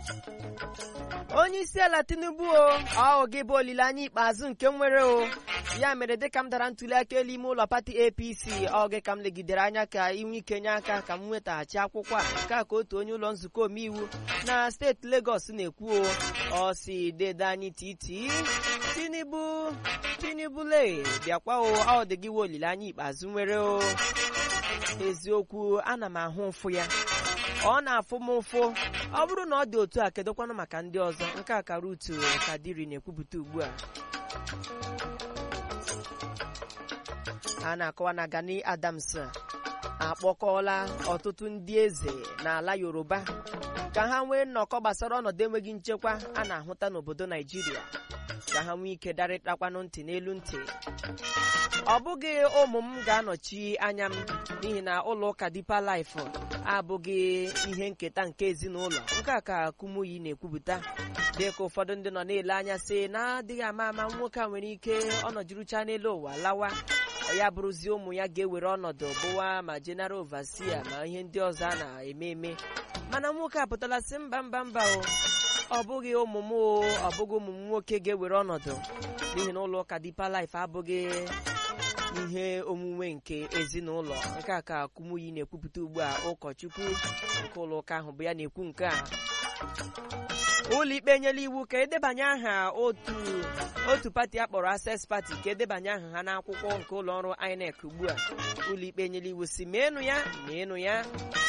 onye isi ala tinubu o ọ gị bụ olileanya ikpeazụ nke m nwere o ya mere dịka m dara ntuli aka elu ime ụlọ pati apc ọ gị ka m legidere anya ka inwe ike nye aka ka m nwetaghachi akwụkwọ a nke a ka otu onye ụlọ nzukọ omeiwu na steeti legọs na-ekwu o ọ si dede anyị titi tinubu tinubu le bịakwa o ọ dị gị wa olileanya ikpeazụ nwere o eziokwu ana m ahụ ụfụ ya ọ na-afụ m ụfụ ọ bụrụ na ọ dị otu a kedụkwanụ maka ndị ọzọ nke a ka rutu kadiri na-ekwupụta ugbu a a na-akọwa na Gani Adams akpọkọọla ọtụtụ ndị eze n'ala Yoruba ka ha nwee nnọkọ gbasara ọnọdụ enweghị nchekwa a na-ahụta n'obodo Naijiria ka ha nwee ike darịtakwanụ ntị n'elu ntị ọ bụghị ụmụ m ga-anọchi anya m n'ihi na ụlọ ụka Deeper Life abụghị ihe nketa nke ezinụlọ nke a ka Kumuyi na-ekwupụta dịka ụfọdụ ndị nọ na-ele anya sị na-adịghị ama ama nwoke a nwere ike ọnọjurucha n'elu ụwa lawa ya bụrụzie ụmụ ya ga-ewere ọnọdụ bụwa ma general overseer ma ihe ndị ọzọ a na-eme eme mana nwoke apụtala sị mba mba mba o ọ bụghị ụmụ m o ọ bụghị ụmụ m nwoke ga-ewere ọnọdụ n'ihi na ụlọ ụka Deeper Life abụghị ihe omume nke ezinụlọ nke a ka Kumuyi na-ekwupụta ugbu a ụkọchukwu nke ụlọ ụka ahụ bụ ya na-ekwu nke a ụlọikpe enyela iwu ka edebanye aha otu otu pati akpọrọ Access Party ka edebanye aha ha n'akwụkwọ nke ụlọ ọrụ INEC ugbu a ụlọikpe enyela iwu si meenụ ya meenụ ya